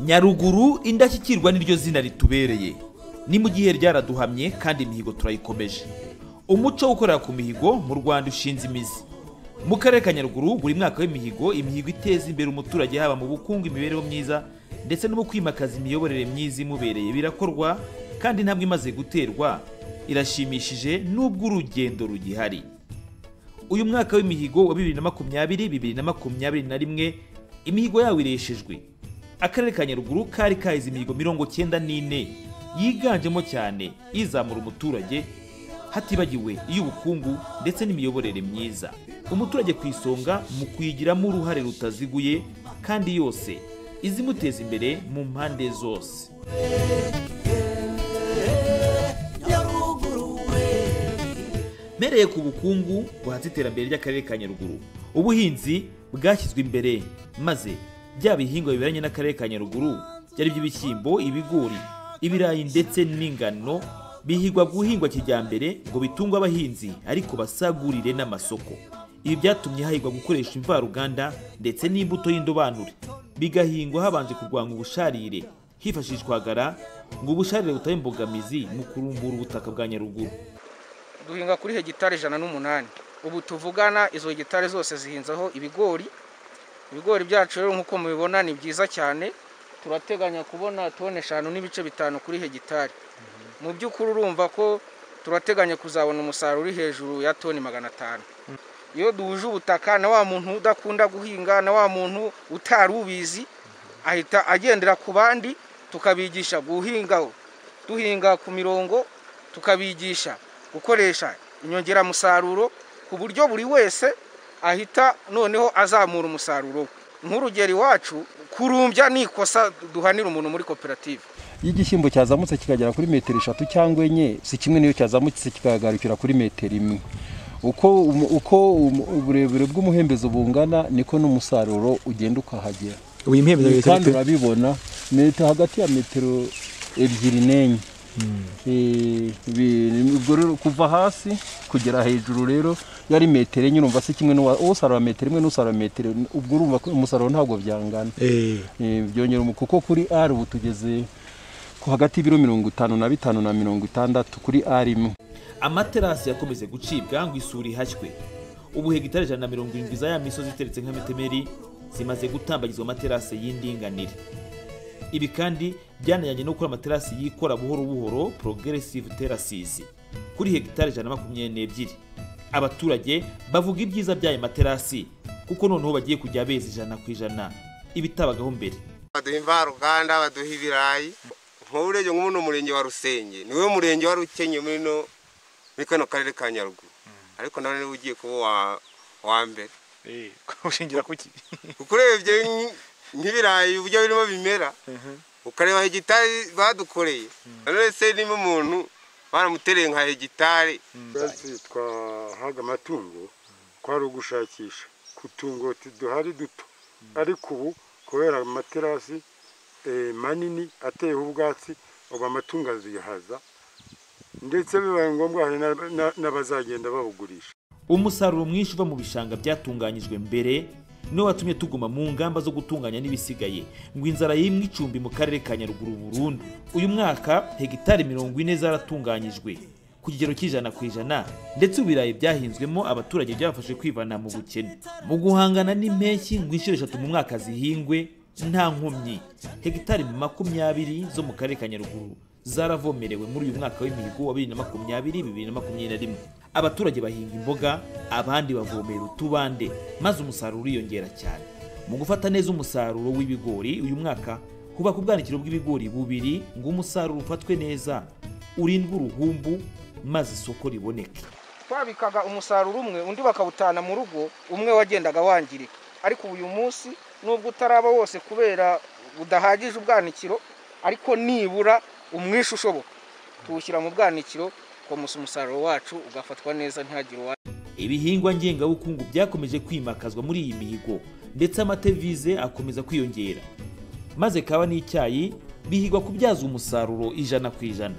nyaruguru indashyikirwa niryo zina ritubereye ni mu gihe ryaraduhamye kandi imihigo turayikomeje umuco wo gukorera ku mihigo mu rwanda ushinze imizi mu karere ka nyaruguru buri mwaka w'imihigo imihigo iteza imbere umuturage haba mu bukungu imibereho myiza ndetse no mu kwimakaza imiyoborere myiza imubereye birakorwa kandi intambwe imaze guterwa irashimishije nubwo urugendo rugihari uyu mwaka w'imihigo wa bibiri na makumyabiri bibiri na makumyabiri na rimwe imihigo yawo ireshejwe akarere ka nyaruguru kari kahize imihigo mirongo cyenda n'ine yiganjemo cyane izamura umuturage hatibagiwe iy'ubukungu ndetse n'imiyoborere myiza umuturage ku isonga mu kuyigiramo uruhare rutaziguye kandi yose izimuteza imbere mu mpande zose mereye ku bukungu buhatse iterambere ry'akarere ka nyaruguru ubuhinzi bwashyizwe imbere maze bya bihingwa biberanye n'akarere ka nyaruguru byari iby'ibishyimbo ibigori ibirayi ndetse n'ingano bihigwa guhingwa kijyambere ngo bitunge abahinzi ariko basagurire n'amasoko ibi byatumye hahigwa gukoresha imvaruganda ndetse n'imbuto y'indobanure bigahingwa habanje kurwanya ubusharire hifashishwagara ngo ubusharire butabe imbogamizi mu kurumbura ubutaka bwa nyaruguru duhinga kuri hegitari ijana n'umunani ubu tuvugana izo hegitari zose zihinzeho ibigori ibigori byacu rero nk'uko mubibona ni byiza cyane turateganya kubona tone eshanu n'ibice bitanu kuri hegitari mu by'ukuri urumva ko turateganya kuzabona umusaruro uri hejuru ya toni magana atanu iyo duhuje ubutaka na wa muntu udakunda guhinga na wa muntu utari ubizi ahita agendera ku bandi tukabigisha guhinga duhinga ku mirongo tukabigisha gukoresha inyongeramusaruro ku buryo buri wese ahita noneho azamura umusaruro we nk'urugero iwacu kurumbya ni ikosa duhanira umuntu muri koperative iyo igishyimbo cyazamutse kikagera kuri metero eshatu cyangwa enye si kimwe n'iyo cyazamutse kikagarukira kuri metero imwe uko uburebure bw'umuhembezo bungana niko n'umusaruro ugenda ukahagera kandi urabibona metero hagati ya metero ebyiri n'enye kuva hasi kugera hejuru rero yari metero enye urumva si kimwe n'usarura metero imwe n'usarura metero ubwo urumva ko umusaruro ntabwo byangana byongera kuko kuri ari ubu tugeze ku hagati y'ibiro mirongo itanu na bitanu na mirongo itandatu kuri ari imwe amaterasi yakomeze gucibwa ngo isuri ihashywe ubu hegitari ijana na mirongo irindwi za ya misozi iteretse nk'amitemeri zimaze gutambagizwa amaterasi y'indinganire ibi kandi byanajyanye no gukora amaterasi yikora buhoro buhoro progressive terraces kuri hegitari ijana na makumyabiri n'ebyiri abaturage bavuga ibyiza by'ayo materasi kuko noneho bagiye kujya beza ijana ku ijana ibitabagaho mbere baduha imvaruganda baduha ibirayi nk'ubu urebye nk'ubu umurenge wa rusenge niwe murenge wari ukenye muri kano karere ka nyaruguru ariko nawe niwe ugiye kuba uwa mbere ushingira kuki kuko urebye nk'ibirayi uburyo birimo bimera ukareba hegitari badukoreye none se niba umuntu baramutereye nka hegitari twahaga amatungo twari ugushakisha ku tungo duhari duto ariko ubu kubera amaterasi manini ateyeho ubwatsi ubu amatungo azihaza ndetse bibaye ngombwa hari n'abazagenda bawugurisha umusaruro mwinshi uva mu bishanga byatunganyijwe mbere niwe watumye tuguma mu ngamba zo gutunganya n'ibisigaye ngo inzara yimwe icumbi mu karere ka nyaruguru burundu uyu mwaka hegitari mirongo ine zaratunganyijwe ku kigero cy'ijana ku ijana ndetse ibirayi byahinzwemo abaturage byabafashe kwivana mu bukene mu guhangana n'impeshyi ngo inshuro eshatu mu mwaka zihingwe nta nkomyi hegitari makumyabiri zo mu karere ka nyaruguru zaravomerewe muri uyu mwaka w'imihigo wa bibiri na makumyabiri bibiri na makumyabiri na rimwe abaturage bahinga imboga abandi bavomera utubande maze umusaruro uriyongera cyane mu gufata neza umusaruro w'ibigori uyu mwaka hubaka ubwanikiro bw'ibigori bubiri ngo umusaruro ufatwe neza urindwe uruhumbu maze isoko riboneke twabikaga umusaruro umwe undi bakawutana mu rugo umwe wagendaga wangirika ariko uyu munsi nubwo utaraba wose kubera budahagije ubwanikiro ariko nibura umwishe ushoboka tuwushyira mu bwanikiro komusa umusaruro wacu ugafatwa neza ntihagire uwa ibihingwa ngengabukungu byakomeje kwimakazwa muri iyi mihigo ndetse amatevize akomeza kwiyongera maze kaba n'icyayi bihigwa kubyaza umusaruro ijana ku ijana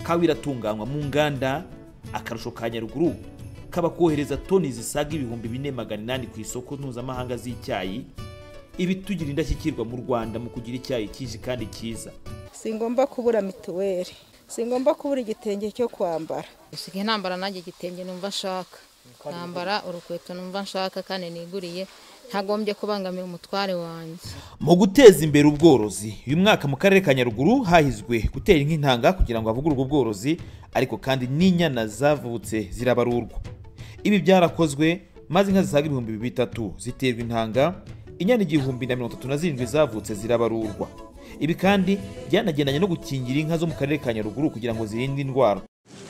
kawa iratunganywa mu nganda akarusho ka nyaruguru kaba kohereza toni zisaga ibihumbi bine magana inani ku isoko mpuzamahanga z'icyayi ibi tugira indashyikirwa mu rwanda mu kugira icyayi cyinshi kandi cyiza singomba kubura mituweli singomba kubura igitenge cyo kwambara usigaye ntambara nanjye igitenge numva nshaka nambara urukweto numva nshaka kandi niguriye ntagombye kubangamira umutware wanjye mu guteza imbere ubworozi uyu mwaka mu karere ka nyaruguru hahizwe gutera inka intanga kugira ngo havugurwe ubworozi ariko kandi n'inyana zavutse zirabarurwa ibi byarakozwe maze inka zisaga ibihumbi bitatu ziterwa intanga inyana igihumbi na mirongo itatu na zirindwi zavutse zirabarurwa ibi kandi byanagendanye no gukingira inka zo mu karere ka nyaruguru kugira ngo zirinde indwara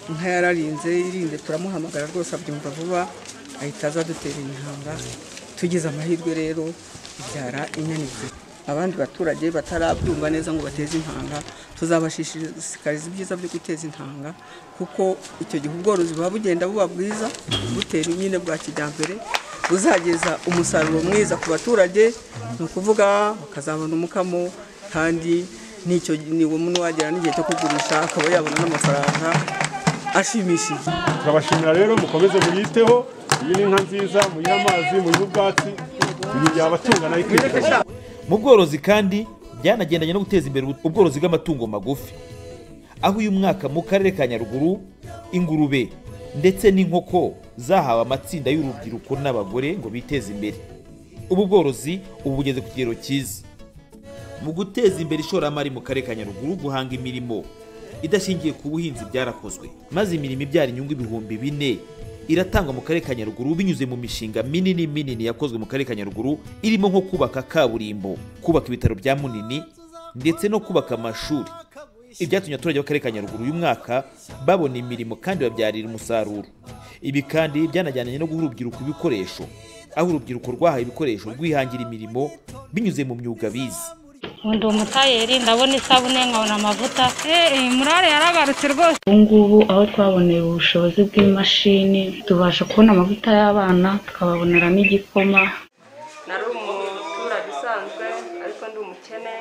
inka yararinze irinde turamuhamagara rwose abyumva vuba ahita aza adutera intanga tugize amahirwe rero ibyara inyana ebyiri abandi baturage batarabyumva neza ngo bateze intanga tuzabashishikariza ibyiza byo guteza intanga kuko icyo gihe ubworozi buba bugenda buba bwiza butera nyine bwa kijyambere buzageza umusaruro mwiza ku baturage ni ukuvuga bakazabona umukamo kandi n'icyo niwo muntu wagera n'igihe cyo kugurisha akaba yabona n'amafaranga ashimishije turabashimira rero mukomeze muyiteho iyi ni inka nziza muyihe amazi muyihe ubwatsi muyigihe abatunga nayo ikwifuza mu bworozi kandi byanagendanye no guteza imbere ubworozi bw'amatungo magufi aho uyu mwaka mu karere ka nyaruguru ingurube ndetse n'inkoko zahawe amatsinda y'urubyiruko n'abagore ngo biteze imbere ubu bworozi ubu bugeze ku kigero cyiza mu guteza imbere ishoramari mu karere ka nyaruguru guhanga imirimo idashingiye ku buhinzi byarakozwe maze imirimo ibyara inyungu ibihumbi bine iratangwa mu karere ka nyaruguru binyuze mu mishinga minini minini yakozwe mu karere ka nyaruguru irimo nko kubaka kaburimbo kubaka ibitaro bya munini ndetse no kubaka amashuri ibyatumye abaturage b'akarere ka nyaruguru uyu mwaka babona imirimo kandi babyarira umusaruro ibi kandi byanajyanye no guha urubyiruko ibikoresho aho urubyiruko rwahawe ibikoresho rwihangira imirimo binyuze mu myuga bize undi umutayeri ndabona isabune nkabona amavuta murare yaragarutse rwose ubu ngubu aho twaboneye ubushobozi bw'imashini tubasha kubona amavuta y'abana tukababonera n'igikoma nari umuturage usanzwe ariko ndi umukene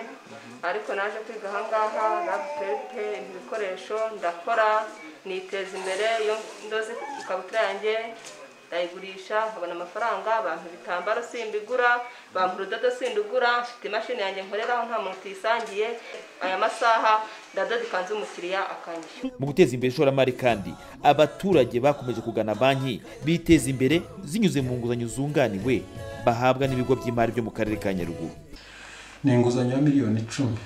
ariko naje kwiga ahangaha rapupepe ibikoresho ndakora niteza imbere iyo ndoze ikabutura yanjye ndayigurisha nkabona amafaranga abantu ibitambaro simbigura bampa urudodo sindugura mfite imashini yanjye nkoreraho nta muntu tuyisangiye aya masaha ndadoda ikanzu umukiriya akanyishyura mu guteza imbere ishoramari kandi abaturage bakomeje kugana banki biteza imbere zinyuze mu nguzanyo zunganiwe bahabwa n'ibigo by'imari byo mu karere ka nyaruguru ni inguzanyo ya miliyoni icumi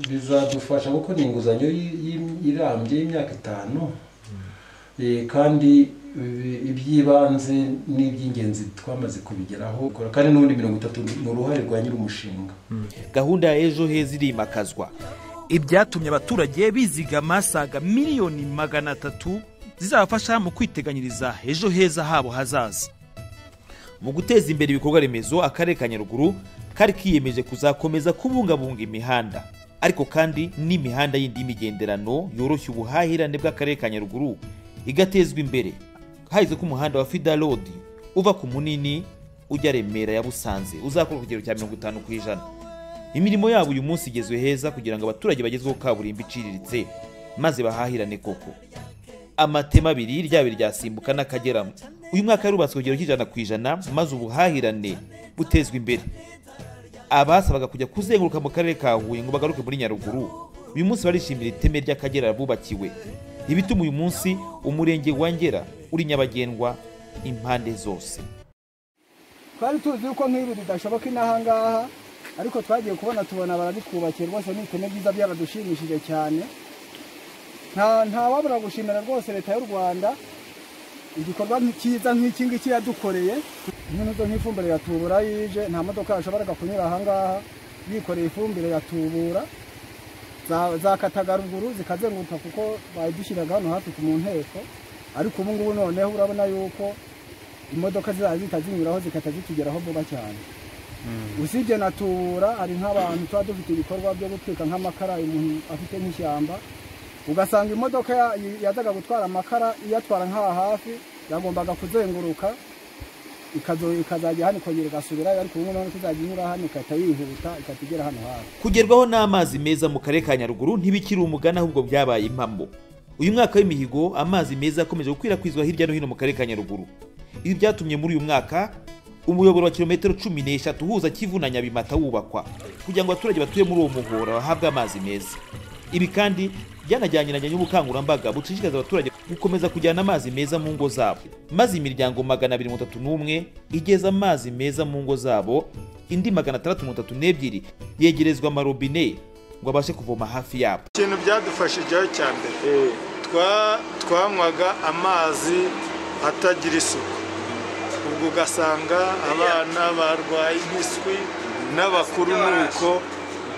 bizadufasha kuko ni inguzanyo irambye y'imyaka itanu kandi iby'ibanze n'iby'ingenzi twamaze kubigeraho kandi n'ubundi mirongo itatu ni uruhare rwa nyir'umushinga gahunda ya ejo heza irimakazwa ibyatumye abaturage bizigama saga miliyoni magana atatu zizabafasha mu kwiteganyiriza ejo heza habo hazaza mu guteza imbere ibikorwa remezo akarere ka nyaruguru kari kiyemeje kuzakomeza kubungabunga imihanda ariko kandi n'imihanda yindi y'imigenderano yoroshya ubuhahirane bw'akarere ka nyaruguru igatezwa imbere hahizwe ko umuhanda wa fida road uva ku munini ujya remera ya busanze uzakora ku kigero cya mirongo itanu ku ijana imirimo yabo uyu munsi igezwe heza kugira ngo abaturage bagezweho kaburimbo iciriritse maze bahahirane koko amatema abiri ryaba iryasimbuka n'akageramo uyu mwaka yarubatswe ku kigero cy'ijana ku ijana maze ubuhahirane butezwa imbere abasabaga kujya kuzenguruka mu karere ka huye ngo bagaruke muri nyaruguru uyu munsi barishimira iteme ry'akagera bubakiwe ibituma uyu munsi umurenge wongera uri nyabagendwa impande zose twari tuzi yuko nk'ibi bidashoboka inaha ngaha ariko twagiye kubona tubona barabitwubakiye rwose ni iteme byiza byaradushimishije cyane ntawabura gushimira rwose leta y'u rwanda igikorwa cyiza nk'iki ngiki yadukoreye nk'izo nk'ifumbire yatubura yije nta modoka yashoboraga kunyura aha ngaha yikoreye ifumbire yatubura zakataga ruguru zikazenguruka kuko bayidushyiraga hano hafi ku mu nteko ariko ubu ngubu noneho urabona yuko imodoka zihita zinyuraho zikahita zitugeraho vuba cyane usibye na tubura hari nk'abantu tuba dufite ibikorwa byo gutwika nk'amakara umuntu afite nk'ishyamba ugasanga imodoka yazaga gutwara amakara iyatwara nk'aha hafi yagombaga kuzenguruka ikazajya hano ikongera igasubirayo ariko ubu noneho ikazajya inyura hano igahita yihuta igahita igera hano hafi kugerwaho n'amazi meza mu karere ka nyaruguru ntibikiri umugani ahubwo byabaye impamo uyu mwaka w'imihigo amazi meza akomeje gukwirakwizwa hirya no hino mu karere ka nyaruguru ibi byatumye muri uyu mwaka umuyoboro wa kilometero cumi n'eshatu uhuza kivu na nyabimata wubakwa kugira ngo abaturage batuye muri uwo muhora bahabwe amazi meza ibi kandi byanajyaniranye n'ubukangurambaga bushishikariza abaturage gukomeza kujyana amazi meza mu ngo zabo maze imiryango magana abiri mirongo itatu n'umwe igeza amazi meza mu ngo zabo indi magana atandatu mirongo itatu n'ebyiri yegerezwa amarobine ngo abashe kuvoma hafi yabo ikintu byadufashijeho cya mbere twa- twanywaga amazi atagira isuku ubwo ugasanga abana barwaye impiswi n'abakuru nuko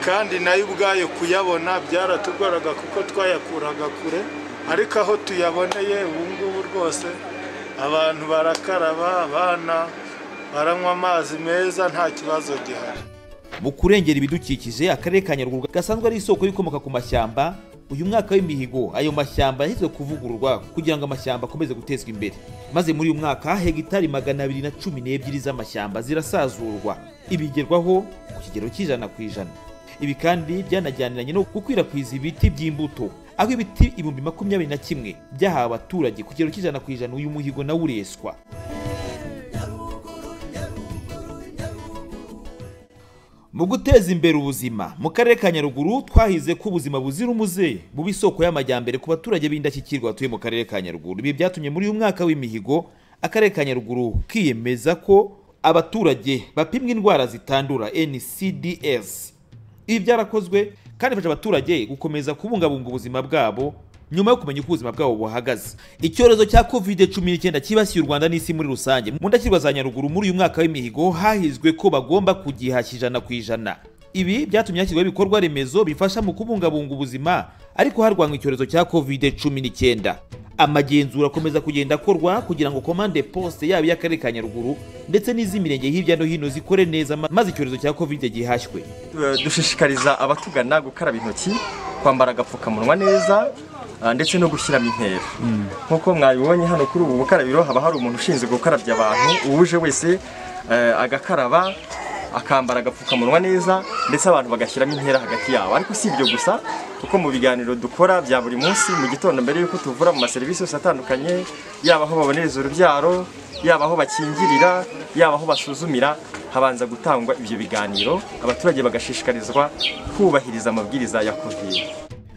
kandi nayo ubwayo kuyabona byaratugoraga kuko twayakuraga kure ariko aho tuyaboneye ubu ngubu rwose abantu barakaraba abana baranywa amazi meza nta kibazo gihari mu kurengera ibidukikije akarere ka nyaruguru gasanzwe ari isoko y'ibikomoka ku mashyamba uyu mwaka w'imihigo ayo mashyamba yahise kuvugururwa kugira ngo amashyamba akomeze gutezwa imbere maze muri uyu mwaka hegitari magana abiri na cumi n'ebyiri z'amashyamba zirasazurwa ibigerwaho ku kigero cy'ijana ku ijana ibi kandi byanajyaniranye no gukwirakwiza ibiti by'imbuto aho ibiti ibihumbi makumyabiri na kimwe byahawe abaturage ku kigero cy'ijana ku ijana uyu muhigo nawo ureswa Mu guteza imbere ubuzima mu karere ka Nyaruguru twahize ko ubuzima buzira umuze buba isoko y'amajyambere ku baturage b'indashyikirwa batuye mu karere ka Nyaruguru ibi byatumye muri uyu mwaka w'imihigo akarere ka Nyaruguru kiyemeza ko abaturage bapimwa indwara zitandura NCDS ibi byarakozwe kandi bifasha abaturage gukomeza kubungabunga ubuzima bwabo nyuma yo kumenya uko ubuzima bwabo buhagaze icyorezo cya covid cumi n'icyenda cyibasiye u rwanda n'isi muri rusange mu ndashyirwa za nyaruguru muri uyu mwaka w'imihigo hahizwe ko bagomba kugihashya ijana ku ijana ibi byatumye hashyirwaho ibikorwa remezo bifasha mu kubungabunga ubuzima ariko harwanywa icyorezo cya covid cumi n'icyenda amagenzura akomeza kugenda akorwa kugira ngo komande poste yaba iy'akarere ka nyaruguru ndetse n'iz'imirenge hirya no hino zikore neza ma- maze icyorezo cya covid gihashywe dushishikariza abatugana gukaraba intoki kwambara agapfukamunwa neza ah, ndetse no gushyiramo intera nk'uko mwabibonye hano kuri ubu bukarabiro haba hari umuntu ushinzwe gukarabya abantu uwuje wese eh, agakaraba akambara agapfukamunwa neza ndetse abantu bagashyiramo intera hagati yabo ariko si ibyo gusa kuko mu biganiro dukora bya buri munsi mu gitondo mbere y'uko tuvura mu maserivisi yose atandukanye yaba aho babonereza urubyaro yaba aho bakingirira yaba aho basuzumira habanza gutangwa ibyo biganiro abaturage bagashishikarizwa kubahiriza amabwiriza ya covid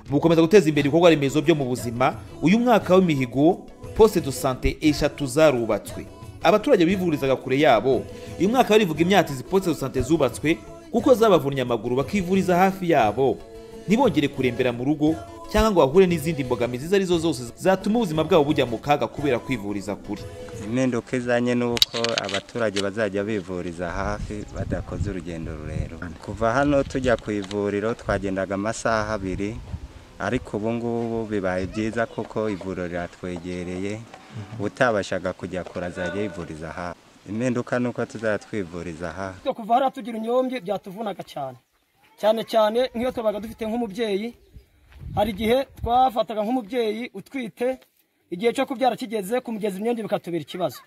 mu gukomeza guteza imbere ibikorwa remezo byo mu buzima uyu mwaka w'imihigo poste de sante eshatu zarubatswe abaturage bivurizaga kure yabo uyu mwaka barivuga imyaka izi poste de sante zubatswe kuko zabavunnye amaguru bakivuriza hafi yabo ntibongere kurembera mu rugo cyangwa ngo bahure n'izindi mbogamizi izo ari zo zose zatuma ubuzima bwabo bujya mu kaga kubera kwivuriza kure impinduka izanye n'uko abaturage bazajya bivuriza hafi badakoze urugendo rurerure kuva hano tujya ku ivuriro twagendaga amasaha abiri ariko ubu ngubu bibaye byiza kuko ivuriro riratwegereye utabashaga kujya kure azajya yivuriza hafi impinduka ni uko tuzajya twivuriza hafi twe kuva hariya tugira inyombye byatuvunaga cyane cyane cyane nk'iyo tubaga dufite nk'umubyeyi hari igihe twafataga nk'umubyeyi utwite igihe cyo kubyara kigeze kumugeza imyenge bikatubera ikibazo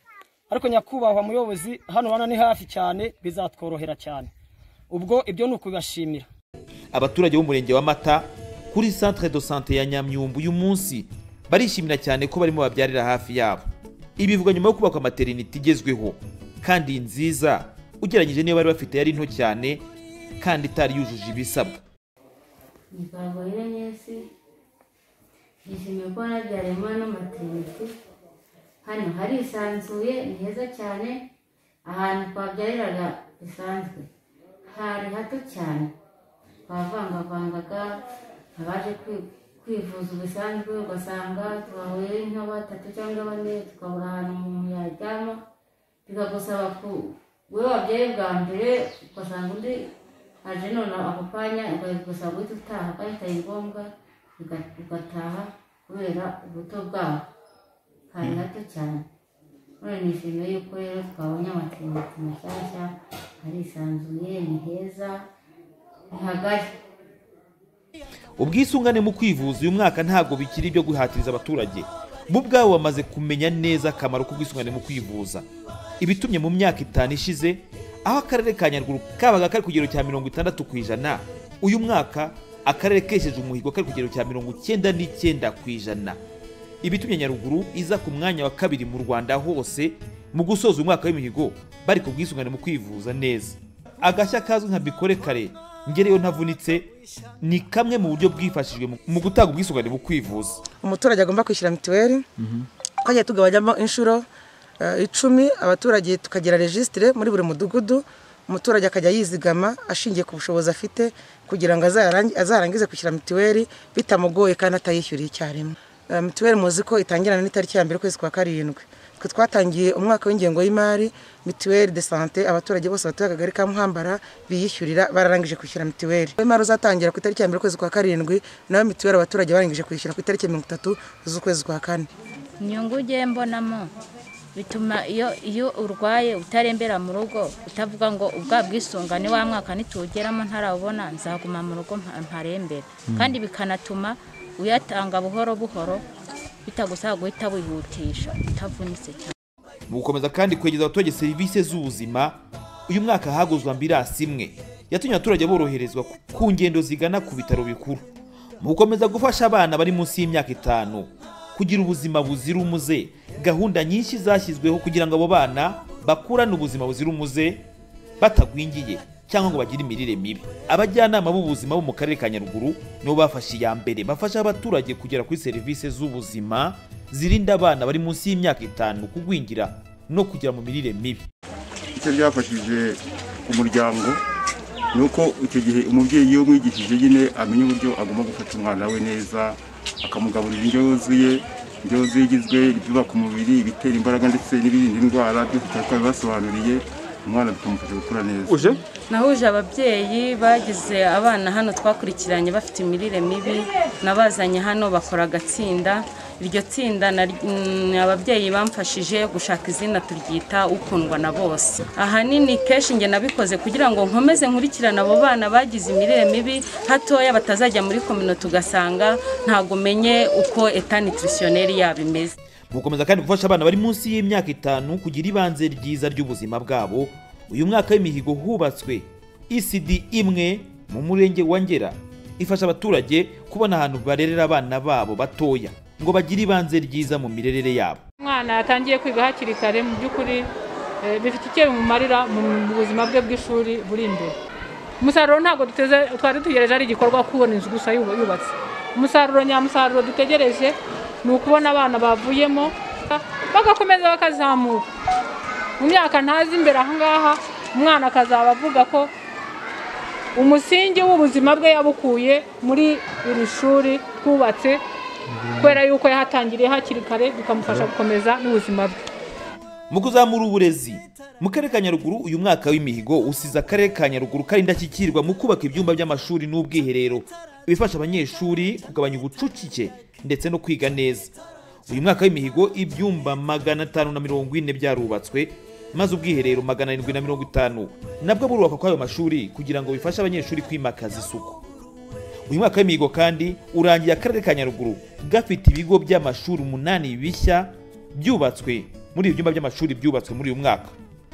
ariko nyakubahwa muyobozi hano hano ni hafi cyane bizatworohera cyane ubwo ibyo ni ukubibashimira abaturage b'umurenge wa mata kuri centre de sante ya nyamyumbu uyu munsi barishimira cyane ko barimo babyarira hafi yabo ibi bivugwa nyuma yo kubakwa materinite igezweho kandi nziza ugereranyije n'iyo bari bafite yari nto cyane kandi itari yujuje ibisabwa imihango y'isi yishimiye ko nabyariye umwana w'amaterinite hano harisanzuye ni heza cyane ahantu twabyariraga bisanzwe hari hato cyane twavangavangaga abaje kwi- kwivuza bisanzwe ugasanga twahuye nka batatu cyangwa bane tukabura ahantu umuntu yaryama bikagusaba ku wowe wabyaye bwa mbere ugasanga undi aje none ako kanya ukagusaba guhita utaha ugahita ngombwa uga- ugataha kubera ubuto bwaho kari hato cyane none nishimiye yuko rero twabonye amacumbi mashyashya harisanzuye ni heza ni hagari ubwisungane mu kwivuza uyu mwaka ntabwo bikiri ibyo guhatiriza abaturage bo ubwabo bamaze kumenya neza akamaro k'ubwisungane mu kwivuza ibitumye mu myaka itanu ishize aho akarere ka nyaruguru kabaga kari ku kigero cya mirongo itandatu ku ijana uyu mwaka akarere kesheje umuhigo kari ku kigero cya mirongo icyenda n'icyenda ku ijana ibitumye nyaruguru iza ku mwanya wa kabiri mu rwanda hose mu gusoza umwaka w'imihigo bari ku bwisungane mu kwivuza neza agashya kazwi nka bikore kare ngereyo ntavunitse ni kamwe mu buryo bwifashijwe mu- mu gutanga ubwisungane mu kwivuza umuturage agomba kwishyura mituweli twajya tugabanyamo inshuro eh, icumi abaturage tukagira regisitire muri buri mudugudu umuturage akajya yizigama ashingiye ku bushobozi afite kugira ngo azarangi- azarangize kwishyura mituweli bitamugoye kandi atayishyuriye icyarimwe Eh, mituweli muzi ko itangirana n'itariki ya mbere ukwezi kwa karindwi twe twatangiye umwaka w'ingengo y'imari mituweli de sante abaturage bose batuye akagari ka muhambara biyishyurira bararangije kwishyura mituweli imari uzatangira ku itariki ya mbere ukwezi kwa karindwi nayo mituweli abaturage barangije kwishyura ku itariki ya mirongo itatu z'ukwezi kwa kane inyungu ugiye mbonamo bituma iyo iyo urwaye utarembera mu rugo utavuga ngo ubwa bwisungane wa mwaka nituwugeramo ntarabona nzaguma mu rugo mpa- mparembera Mm. kandi bikanatuma uyatanga buhoro buhoro bitagusaba guhita wihutisha utavunitse cyane mu gukomeza kandi kwegereza abaturage serivisi z'ubuzima uyu mwaka haguzwa ambirasi imwe yatumye abaturage boroherezwa ku- ku ngendo zigana ku bitaro bikuru mu gukomeza gufasha abana bari munsi y'imyaka itanu kugira ubuzima buzira umuze gahunda nyinshi zashyizweho kugira ngo abo bana bakurane ubuzima buzira umuze batagwingiye cyangwa ngo bagire imirire mibi abajyanama b'ubuzima bo mu karere ka nyaruguru nibo bafashe iya mbere bafasha abaturage kugera kuri serivisi z'ubuzima zirinda abana bari munsi y'imyaka itanu kugwingira no kugera mu mirire mibi icyo byafashije umuryango ni uko icyo gihe umubyeyi iyo umwigishije nyine amenya uburyo agomba gufata umwana we neza akamugaburira indyo yuzuye indyo yuzuye igizwe ibyubaka umubiri ibitera imbaraga ndetse n'ibirinda indwara byose tuba twabibasobanuriye umwana bikamufasha gukura neza uje nahuje ababyeyi bagize abana hano twakurikiranye bafite imirire mibi nabazanye hano bakora agatsinda iryo tsinda nari- mm, ababyeyi bamfashije gushaka izina turyita ukundwa na bose ahanini kenshi njye nabikoze kugira ngo nkomeze nkurikirane abo bana bagize imirire mibi hatoya batazajya muri kominote ugasanga ntago menye uko eta nutritioneri yabo imeze mu gukomeza kandi gufasha abana bari munsi y'imyaka itanu kugira ibanze ryiza ry'ubuzima bwabo uyu mwaka w'imihigo hubatswe ecd imwe mu murenge wa ngera ifasha abaturage kubona ahantu barerera abana babo batoya ngo bagire ibanze ryiza mu mirerere yabo umwana yatangiye kwiga hakiri kare mu by'ukuri eh, bifite icyo bimumarira mu buzima bwe bw'ishuri buri imbere umusaruro ntabwo duteze twari dutegereje ari igikorwa kubona inzu gusa yubu- yubatse umusaruro nyamusaruro dutegereje ni ukubona abana bavuyemo bagakomeza bakazamuka mu myaka ntazi imbere aha ngaha umwana akazaba avuga ko umusingi w'ubuzima bwe yabukuye muri iri shuri twubatse kubera yuko yahatangiriye hakiri kare bikamufasha gukomeza n'ubuzima bwe mu kuzamura uburezi mu karere ka nyaruguru uyu mwaka w'imihigo usize akarere ka nyaruguru kari indashyikirwa mu kubaka ibyumba by'amashuri n'ubwiherero bifasha abanyeshuri kugabanya ubucucike ndetse no kwiga neza uyu mwaka w'imihigo ibyumba magana atanu na mirongo ine byarubatswe maze ubwiherero magana arindwi na mirongo itanu nabwo burubakwa kw'ayo mashuri kugira ngo bifashe abanyeshuri kwimakaza isuku uyu mwaka w'imihigo kandi urangiye akarere ka nyaruguru gafite ibigo by'amashuri umunani bishya byubatswe muri ibi byumba by'amashuri byubatswe muri uyu mwaka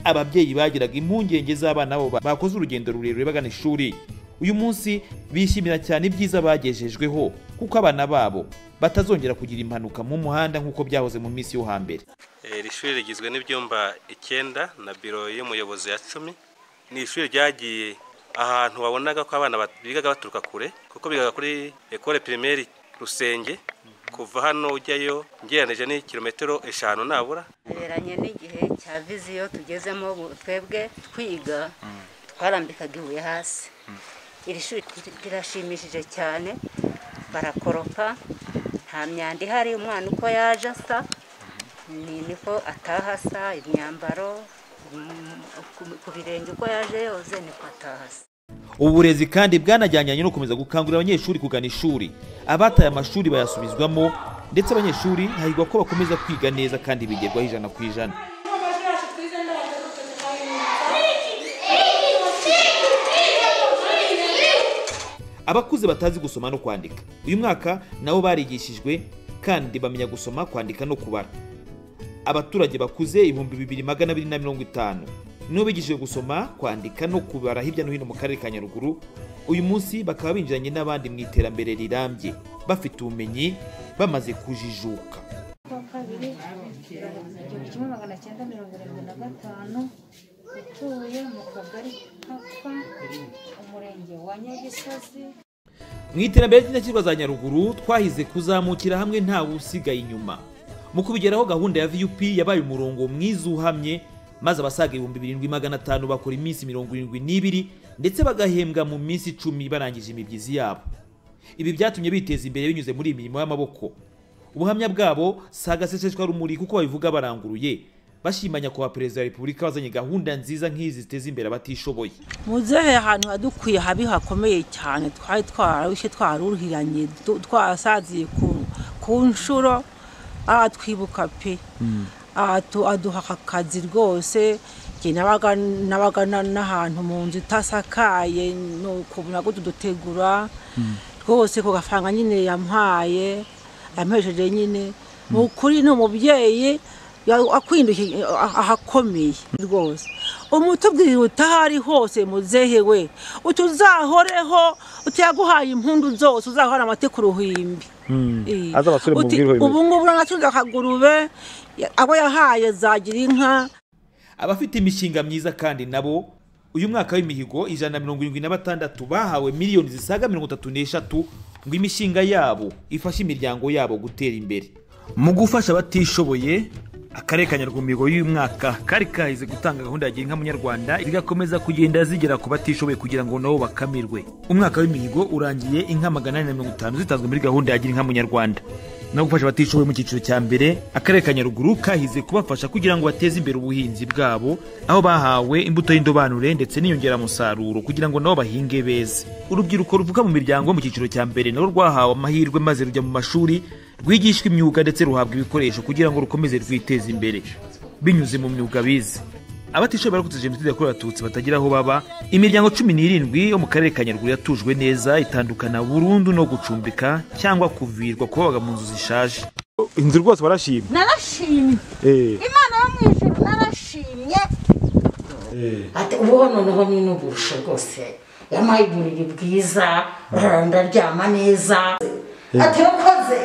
ababyeyi bagiraga impungenge z'abana babo bakoze urugendo rurerure bagana ishuri uyu munsi bishimira cyane ibyiza bagejejweho kuko abana babo batazongera kugira impanuka mu muhanda nk'uko byahoze mu minsi yo hambere Eh, Iri shuri rigizwe n'ibyumba icyenda na biro y'umuyobozi ya cumi ni ishuri ryagiye ahantu wabonaga ko abana bat- bigaga baturuka kure kuko bigaga kuri ekole pirimeri rusenge kuva hano ujyayo ngereranije ni kilometero eshanu nabura tuberanye n'igihe cya viziyo tugezemo ubu twebwe twiga twarambikaga ibuye hasi iri shuri rirashimishije cyane barakoropa nta myanda ihari umwana uko yaje asa ni niko ataha asa imyambaro mm, ku- ku birenge uko yaje yoze niko ataha asa ubu burezi kandi bwanajyanye no gukomeza gukangurira abanyeshuri kugana ishuri abataye amashuri bayasubizwamo ndetse abanyeshuri hahirwa ko bakomeza kwiga neza kandi bigerwaho ijana ku ijana abakuze batazi gusoma no kwandika uyu mwaka nabo barigishijwe kandi bamenya gusoma kwandika no kubara abaturage bakuze ibihumbi bibiri magana abiri na mirongo itanu nibo bigishijwe gusoma kwandika no kubara hirya no hino mu karere ka nyaruguru uyu munsi bakaba binjiranye n'abandi mu iterambere rirambye bafite ubumenyi bamaze kujijuka kuwa kabiri igihumbi kimwe magana magana cyenda mirongo irindwi na gatanu utuye mu kagari kapfa umurenge wa nyagisozi mu iterambere ry'indashyikirwa za nyaruguru twahize kuzamukira hamwe ntawe usigaye inyuma mu kubigeraho gahunda ya vup yabaye umurongo mwiza uhamye maze abasaga ibihumbi birindwi magana atanu bakora iminsi mirongo irindwi n'ibiri ndetse bagahembwa mu minsi icumi barangije imibyizi yabo ibi byatumye biteza imbere binyuze muri iyi mirimo y'amaboko ubuhamya bwabo si agaseseshwarumuri kuko babivuga baranguruye bashima nyakubahwa perezida wa repubulika wazanye gahunda nziza nk'izi ziteza imbere abatishoboye muzehe ahantu hadukwiye habi hakomeye cyane twari twararushye twaruhiranye du- twarasaziye ku- ku nshuro aratwibuka pe Atu- aduha aka kazi rwose njye nabaga nabaga na- n'ahantu mu nzu itasakaye nuko nabwo tudutegura rwose ku gafaranga nyine yampaye yampesheje nyine ni ukuri ni umubyeyi ya- akwidukiye ah- ahakomeye rwose umutubwirira utahari hose muzehe we utuzahoreho utiyaguhaye impundu zose uzahora amate ku ruhimbi Eh. aza abasore Uti, mubwirwe ubu ngubu nacunze akagurube ya- abo yahaye zagira inka abafite imishinga myiza kandi nabo uyu mwaka w'imihigo ijana na mirongo irindwi na batandatu bahawe miliyoni zisaga mirongo itatu n'eshatu ngo imishinga yabo ifashe imiryango yabo gutera imbere mu gufasha abatishoboye akarere ka nyarwamihigo y'uyu mwaka kari kahize gutanga gahunda ya gira inka munyarwanda zigakomeza kugenda zigera ku batishoboye kugira ngo nabo bakamirwe umwaka w'imihigo urangiye inka magana ane na mirongo itanu zitanzwe muri gahunda ya gira inka munyarwanda no gufasha abatishoboye mu cyiciro cya mbere akarere ka nyaruguru kahize kubafasha kugira ngo bateze imbere ubuhinzi bwabo aho bahawe imbuto y'indobanure ndetse n'inyongeramusaruro kugira ngo nabo bahinge beze urubyiruko ruvuka mu miryango yo mu cyiciro cya mbere nabo rwahawe amahirwe maze rujya mu mashuri rwigishwa imyuga ndetse ruhabwa ibikoresho kugira ngo rukomeze rwiteze imbere binyuze mu myuga bize abatishoboye barokotse jenoside yakorewe abatutsi batagira aho baba imiryango cumi n'irindwi yo mu karere ka nyaruguru yatujwe neza itandukana burundu no gucumbika cyangwa kuvirwa kubabaga mu nzu zishaje inzu rwose barashima narashimye imana yo mu ijuru narashimye ati ubu noneho ni n'uburusho rwose yampaye uburiri bwiza ndaryama neza ati wakoze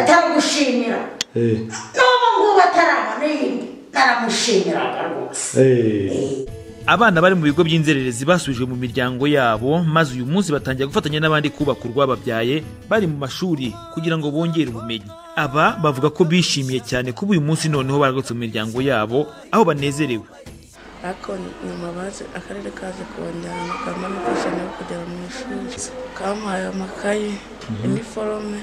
ataragushimira n'ubu ngubu atarabona yindi naramushimiraga rwose abana bari mu bigo by'inzererezi basubijwe mu miryango yabo maze uyu munsi batangira gufatanya n'abandi kubaka urwababyaye bari mu mashuri kugira ngo bongere ubumenyi aba bavuga ko bishimiye cyane kuba uyu munsi noneho baragarutse mu miryango yabo aho banezerewe ariko nyuma baje akarere kaje kongera kama n'imfashanyo yo kugera mu ishuri kamuhaye amakayi iniforome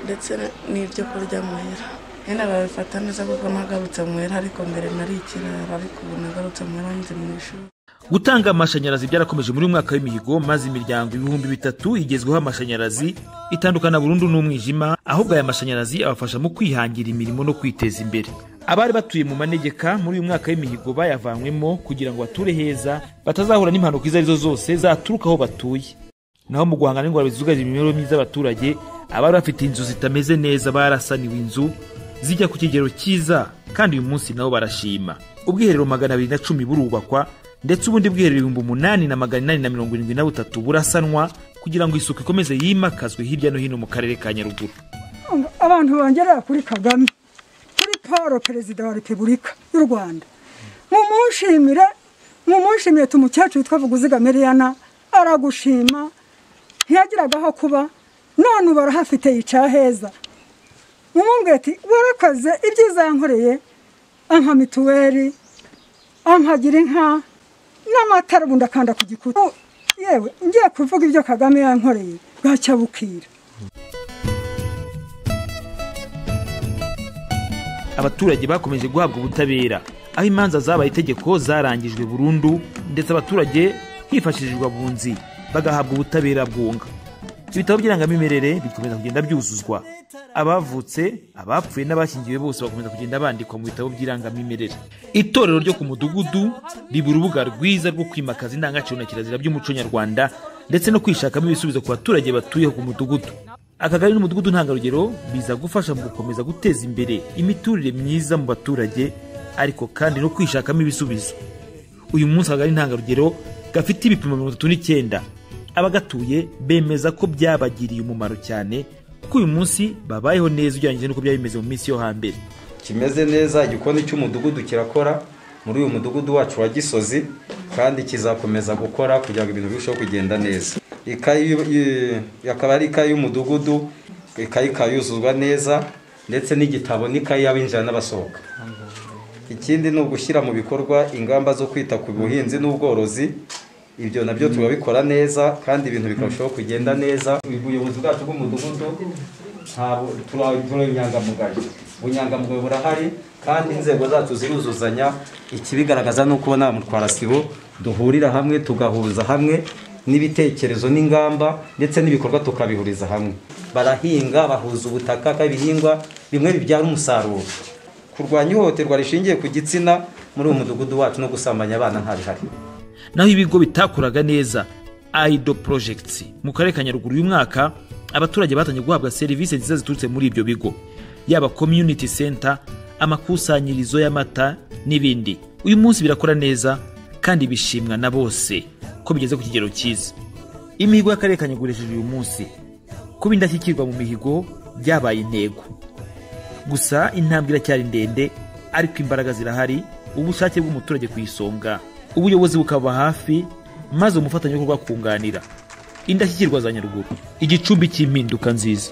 ndetse n'ibyo kurya muhira nyine barabifata neza kuko nagarutse muhira ariko mbere nari ikirara ariko ubu nagarutse muhira nzi mu ishuri gutanga amashanyarazi byarakomeje muri uyu mwaka w'imihigo maze imiryango ibihumbi bitatu igezweho amashanyarazi itandukana burundu n'umwijima ahubwo aya mashanyarazi abafasha mu kwihangira imirimo no kwiteza imbere abari batuye mu manegeka muri uyu mwaka w'imihigo bayavanywemo kugira ngo bature heza batazahura n'impanuka izo ari zo zose zaturuka aho batuye naho mu guhangana n'ingorane zugarije imibereho myiza y'abaturage abari bafite inzu zitameze neza barasaniwe inzu zijya ku kigero cyiza kandi uyu munsi nabo barashima ubwiherero magana abiri na cumi burubakwa ndetse ubundi bwiherero ibihumbi umunani na magana inani na mirongo irindwi na butatu burasanwa kugira ngo isuku ikomeze yimakazwe hirya no hino mu karere ka nyaruguru abantu bongerera kuri kagame kuri paul perezida wa repubulika y'u rwanda mumushimire mumushimire tumukecuru witwa vuguziga meriyana aragushima ntiyagiraga aho kuba none ubu arahafite yicara heza mumubwire ati warakoze ibyiza yankoreye ampa mituweli ampagira inka n'amatara ubundi akanda ku gikuta yewe ngiye kuvuga ibyo kagame yankoreye bwacya bukira abaturage bakomeje guhabwa ubutabera aho imanza zabaye itegeko zarangijwe burundu ndetse abaturage hifashishijwe abunzi bagahabwa ubutabera bwunga ibitabo by'irangamimerere bikomeza kugenda byuzuzwa abavutse abapfuye n'abashyingiwe bose bakomeza kugenda bandikwa mu bitabo by'irangamimerere itorero ryo ku mudugudu riba urubuga rwiza rwo kwimakaza indangagaciro na kirazira by'umuco nyarwanda ndetse no kwishakamo ibisubizo ku baturage batuye ku mudugudu akagari n'umudugudu ntangarugero biza gufasha mu gukomeza guteza imbere imiturire myiza mu baturage ariko kandi no kwishakamo ibisubizo uyu munsi akagari ntangarugero gafite ibipimo mirongo itatu n'icyenda abagatuye bemeza ko byabagiriye umumaro cyane kuko uyu munsi babayeho neza ugereranyije n'uko byari bimeze mu minsi yo hambere kimeze neza igikoni cy'umudugudu kirakora muri uyu mudugudu wacu wa gisozi kandi kizakomeza gukora kugira ngo ibintu birusheho kugenda neza ikayi y'u- i- akaba ari ikayi y'umudugudu ikayi ikayuzuzwa neza ndetse n'igitabo n'ikayi y'abinjira n'abasohoka ikindi ni ugushyira mu bikorwa ingamba zo kwita ku buhinzi n'ubworozi ibyo nabyo turabikora neza kandi ibintu bikarushaho kugenda neza ubuyobozi bwacu bw'umudugudu ntabwo turi turi inyangamugayo ubunyangamugayo burahari kandi inzego zacu ziruzuzanya ikibigaragaza ni uko nta mutwarasibo duhurira hamwe tugahuza hamwe n'ibitekerezo n'ingamba ndetse n'ibikorwa tukabihuriza hamwe barahinga bahuza ubutaka kandi ibihingwa bimwe bibyara umusaruro kurwanya ihohoterwa rishingiye ku gitsina muri uyu mudugudu wacu no gusambanya abana ntabihari naho ibigo bitakoraga neza aido projects mu karere ka nyaruguru uyu mwaka abaturage batangiye guhabwa serivisi nziza ziturutse muri ibyo bigo yaba community center amakusanyirizo y'amata n'ibindi uyu munsi birakora neza kandi bishimwa na bose ko bigeze ku kigero cyiza imihigo y'akarere ka nyaruguru hejuru uyu munsi kuba indashyikirwa mu mihigo byabaye intego gusa intambwe iracyari ndende ariko imbaraga zirahari ubushake bw'umuturage ku isonga ubuyobozi bukaba hafi maze umufatanyabikorwa akunganira indashyikirwa za nyaruguru igicumbi cy'impinduka nziza